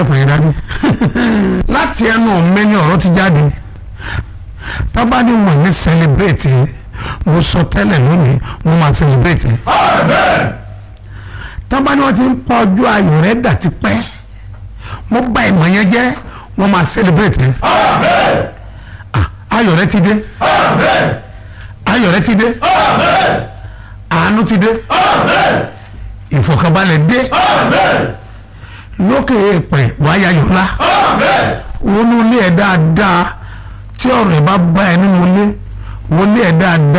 ọkùnrin dání láti ẹnu mi ni ọ̀rọ̀ ti jáde tábà ní wọn ní sẹlẹbírẹ̀tì mo sọ tẹ́lẹ̀ lónìí wọn máa sẹlẹbírẹ̀tì tábà ní wọn ti ń pa ọjọ́ ayọ̀ rẹ̀ dà ti pẹ́ mo bá ìmọ̀ yẹn jẹ́ wọn máa sẹlẹbírẹ̀tì ayọ̀ rẹ̀ ti dé ayọ̀ rẹ̀ ti dé àánú ti dé ìfọ̀kànbalẹ̀ dé lókè èèpẹ̀ wáyà yọ̀lá wọnú ilé ẹ̀ dáadáa tí ọ̀rọ̀ ẹ̀ bá bá ẹ nínú ilé wọlé ẹ̀ dáadáa.